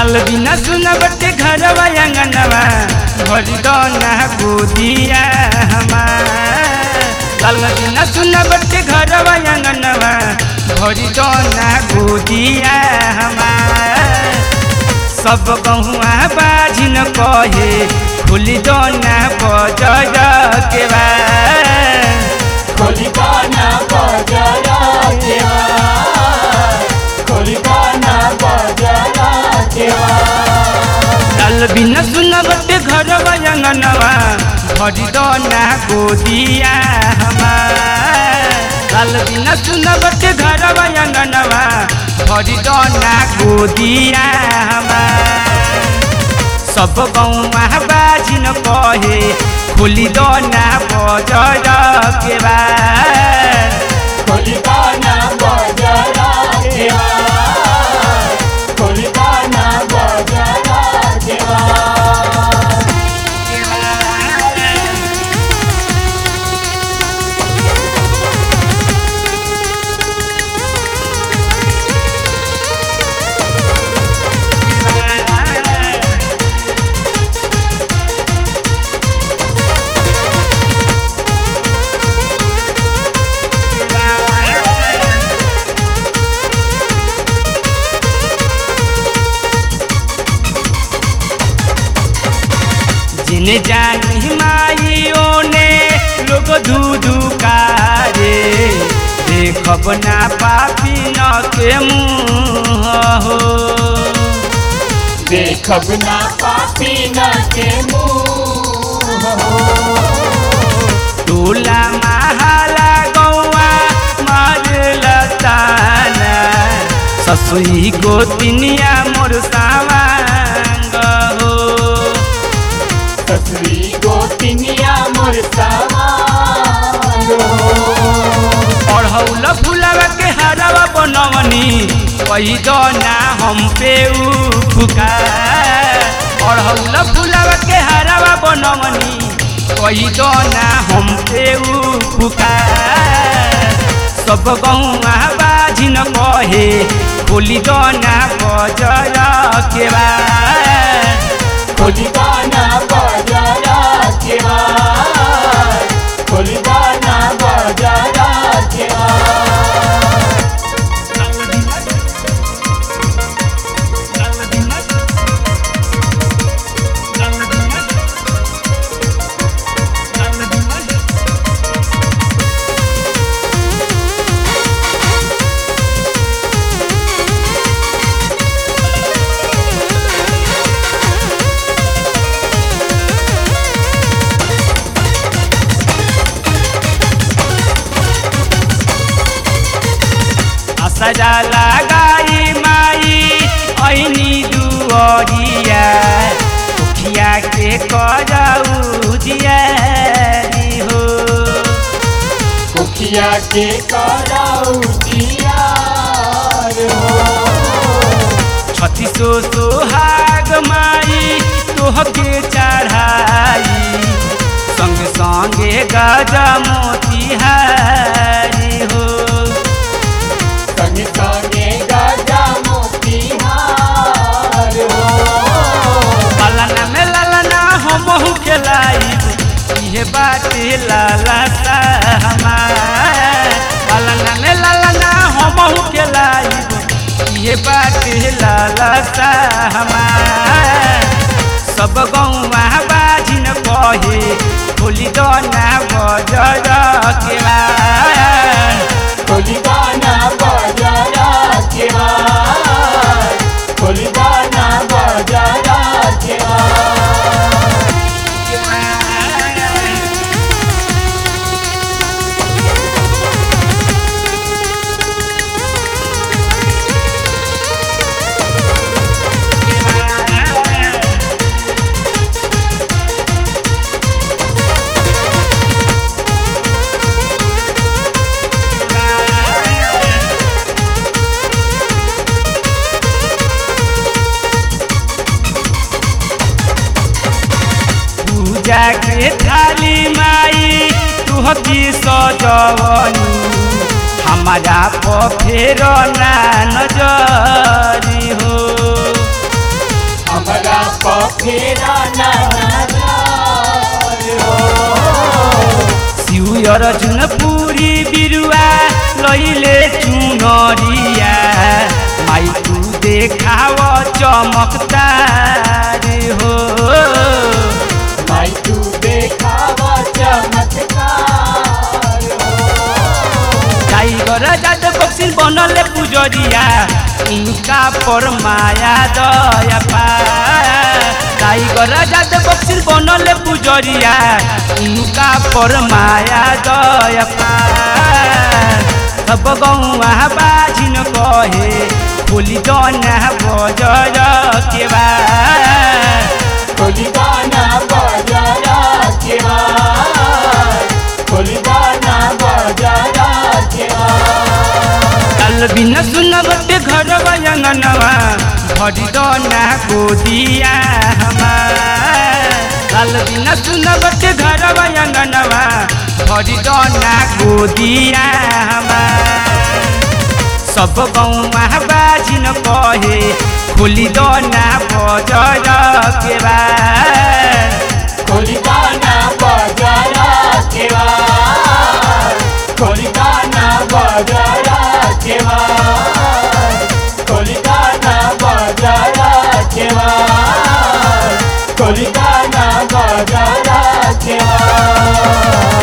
लाल बिना सुना बटे घरवा अंगनवा भरी दोना गोदिया हमार लाल बिना सुना बटे घरवा अंगनवा भरी दोना गोदिया हमार सब गहुआ बाजिन कहे खुली दोना बजर के बा खोलिकाना बजरा देवा खोलिकाना बजरा देवा लाल बिना सुना बटे घरवा अंगनवा भरी दोना गोदिया हमार लाल बिना सुना बटे घरवा अंगनवा भरी दोना गोदिया हमार सब गौवा बाजिन कहे खुली दोना बजर के बा खोलिकाना बजरा देवा खोलिकाना बजरा देवा जिने जानी माइयों ने लोग धूधू कारे देखब ना पापी न के मुँह हो देखब ना पापी न के मुँह टोला महाला गौआ मार लताना ससुई गोतिनिया मोर सावांग हो ससुरी गोतिनिया मोर सवारो अढ़ौल फुलवा के हरवा बनवनी कही दो ना हम पे फुका अढ़ौल फुलवा के हरवा बनवनी कही दो ना हम पे फुका सब गौआ बाजिन कहे बोली दो ना बजर के बा खोलिकाना बजरा देवा खोलिकाना बजरा देवा सजा लगाई माई ऐनी दुअरिया उखिया के करऊ जियारी हो मुखिया के कराऊ दियार हो छत्तीसो सोहाग माई तोहके चढ़ाई संग संगे गजा मोतिहारी हो संग संगे गजा मोतिहार हो लालना में लालना हमहू खेलाइब इहे बाटे लाला सा हमार लालना में लालना हमहू खेलाइब इहे बाटे लाला सा हमार सब गौवा बाजिन कहे खोली दोना बजर के बा खोलिकाना बजरा देवा खोलिकाना बजरा देवा पूजा के थाली माई तुहकी सजवनी हमारा पर फेर ना नजरी हो फेरा नजर हो शिव अर्जुन पुरी बिरुवा लैले चुनरिया माई तू देखाव चमकदार हो भाई तू देखावा चमत्कार हो टाइगर जात बक्सिल बनले पुजरिया इनका पर माया दया पा टाइगर जात बक्सिल बनले पुजरिया इनका पर माया दया पा सब गौआ बाजिन कहे बोली दना बजर के बा खोली गाना बजाया केवार खोली गाना बजाया केवार काल बिन सुन बटे घर बयंगनवा भरी दना गोदिया हमार काल बिन सुन बटे घर बयंगनवा भरी दना गोदिया हमार सब गौमा बाजिन कहे खोली दना बजर के बा खोली गाना बजाया केवार खोली गाना बजाया केवार खोली गाना बजाया केवार खोली गाना बजाया केवार